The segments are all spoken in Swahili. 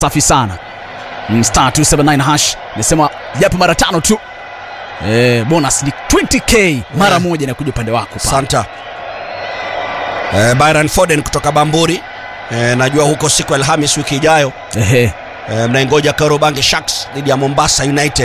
safi sana Mm, star 279 hash nisema japo mara tano tu eh, bonus ni 20k mara Yeah. moja na kuja upande wako pale. Santa eh, Byron Foden kutoka Bamburi eh, najua huko siku ya Alhamis wiki ijayo Ehe. eh, mnaingoja Karobange Sharks dhidi ya Mombasa United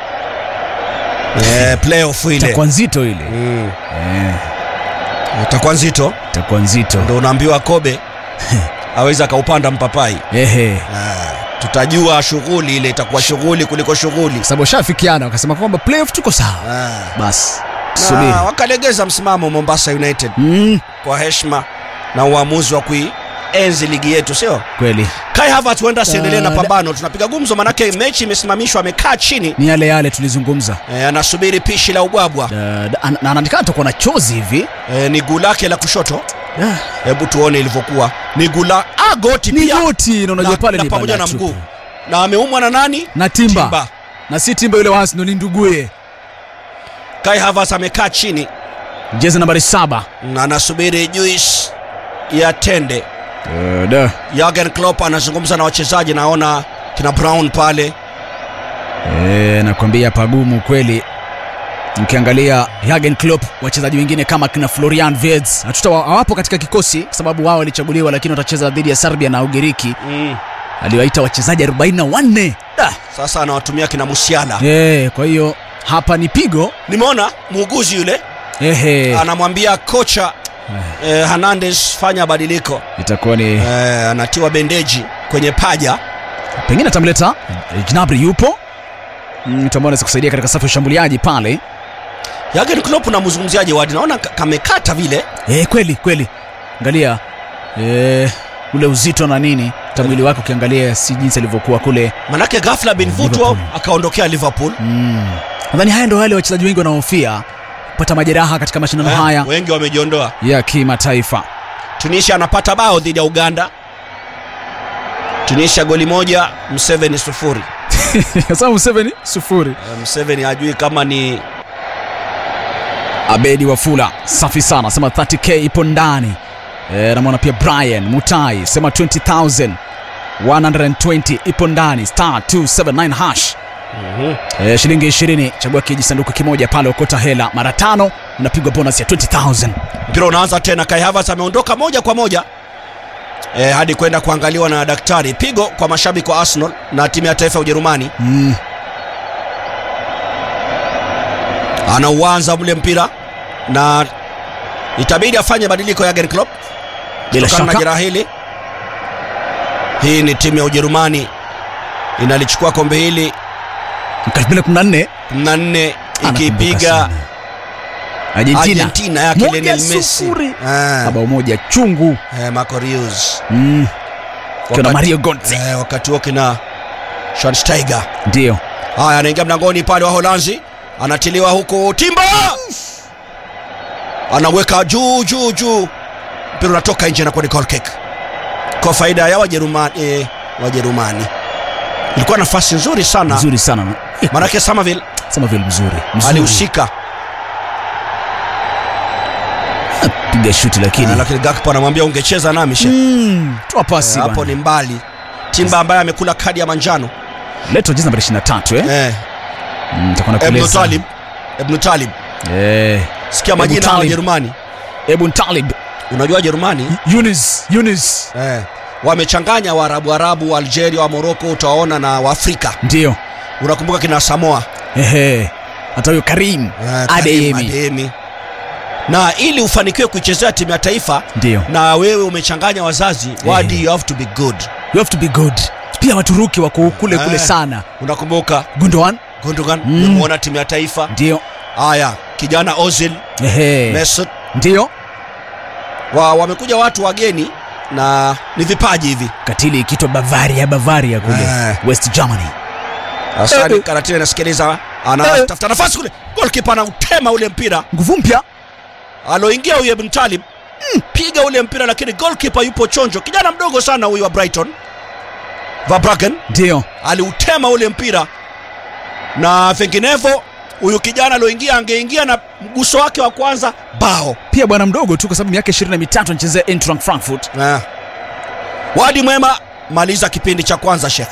eh, playoff ile itakuwa nzito ile mm, eh, itakuwa nzito, itakuwa nzito ndio unaambiwa Kobe aweza akaupanda mpapai ehe eh, tutajua shughuli ile itakuwa shughuli kuliko shughuli Kwa sababu washafikiana wakasema kwamba playoff tuko sawa eh. basi tusubiri na wakalegeza msimamo Mombasa United mm, kwa heshima na uamuzi wa kuienzi ligi yetu, sio? kweli Kai Havertz huenda asiendelee na Da- pambano. Tunapiga gumzo, manake mechi imesimamishwa, amekaa chini ni yale yale tulizungumza e, anasubiri pishi la ubwabwa Da- da- na anaonekana atakuwa na chozi hivi e, ni guu lake la kushoto. Da, Hebu tuone ilivyokuwa. Ni guu la ah, goti ni pia goti na unajua na, pale na ni pamoja na banda mguu tupu. na ameumwa na nani? na timba. Timba. na si timba yule wa Arsenal ni nduguye Kai Havertz amekaa chini jezi nambari saba na anasubiri juice ya tende. Eh, da. Jurgen Klopp anazungumza na wachezaji, naona kina Brown pale Eh, nakwambia pagumu kweli ukiangalia Jurgen Klopp wachezaji wengine kama kina Florian Wirtz hatuta hawapo katika kikosi kwa sababu wao walichaguliwa lakini watacheza dhidi ya Serbia na Ugiriki mm. aliwaita wachezaji 44 da. Sasa anawatumia kina Musiala. Eh, kwa hiyo hapa ni pigo Nimeona muuguzi yule ehe anamwambia kocha eh, Hernandez fanya badiliko itakuwa ni eh, anatiwa bendeji kwenye paja pengine atamleta eh, Gnabry yupo Mm, mtu ambaye anaweza kusaidia katika safu ya ushambuliaji pale Jurgen Klopp namzungumziaje wadi naona ka- kamekata vile eh, kweli kweli angalia eh, ule uzito na nini hata mwili wake ukiangalia si jinsi alivyokuwa kule manake ghafla bin Football Liverpool. akaondokea Liverpool mm. nadhani haya ndo wale wachezaji wengi wanaofia kupata majeraha katika mashindano Eh, haya wengi wamejiondoa ya kimataifa Tunisia anapata bao dhidi ya Uganda Tunisia goli moja Mseveni sufuri sasa Museveni sufuri Eh, Mseveni hajui kama ni Abedi Wafula safi sana sema 30k ipo ndani e, namwona pia Brian Mutai sema 20000 120 ipo ndani star 279 hash e, shilingi 20 chagua kijisanduku kimoja pale okota hela mara tano unapigwa bonus ya 20000 mpira unaanza tena Kai Havertz ameondoka moja kwa moja e, hadi kwenda kuangaliwa na daktari pigo kwa mashabiki wa Arsenal na timu ya taifa ya Ujerumani mm. anauanza mle mpira na itabidi afanye badiliko ya Jurgen Klopp bila kutokana na shaka jeraha hili. Hii ni timu ya Ujerumani inalichukua kombe hili mwaka 2014 na nne anakumbuka ikipiga sana. Argentina, Argentina yake Moja Lionel Messi sufuri. Ah, bao moja chungu eh, Marco Reus mm. kiwa na Wakati- Mario Götze eh, wakati huo kina Schweinsteiger ndio haya anaingia mlangoni pale wa Holanzi anatiliwa huku Timba anaweka juu juu juu mpira unatoka nje na kuwa ni goal kick kwa faida ya Wajerumani eh, Wajerumani ilikuwa nafasi nzuri sana mzuri sana manake Somerville sema vile mzuri, mzuri. alihusika piga shuti lakini Eh, lakini Gakpo anamwambia ungecheza nami she mm, toa pasi Eh, hapo bwana. ni mbali Timba ambaye amekula kadi ya manjano Leto jezi nambari 23 eh? eh, Mm, nitakuwa Ibn nakueleza. Talib Ibn Talib Eh, sikia Ibn majina ya Talib. Wajerumani Ibn Talib, unajua Wajerumani Yunis, Yunis. eh, wamechanganya Waarabu Arabu Algeria wa Morocco utawaona na Waafrika Ndio. unakumbuka kina Samoa Ehe. Hata huyo Karim eh, Karim Adeyemi. Adeyemi. na ili ufanikiwe kuichezea timu ya taifa Ndio. na wewe umechanganya wazazi wadi you have to be good You have to be good. Pia Waturuki wako kule kule Eh. sana. unakumbuka Gundogan Gundogan Mm. umemuona timu ya taifa ndio. haya kijana Ozil Ehe. Mesut Ndio. wa, wamekuja watu wageni na ni vipaji hivi Katili ikiitwa Bavaria, Bavaria kule Eh. West Germany. Asani Eh. Karatini anasikiliza anatafuta nafasi kule golkipa anautema ule mpira Nguvu mpya. aloingia huyu Ibn Talib mm, piga ule mpira lakini golkipa yupo chonjo kijana mdogo sana huyu wa Brighton Verbruggen Ndio. aliutema ule mpira na vinginevyo huyu kijana aloingia angeingia na mguso wake wa kwanza bao Pia bwana mdogo tu kwa sababu miaka 23 anachezea Eintracht Frankfurt. Eh. wadi mwema maliza kipindi cha kwanza Sheikh.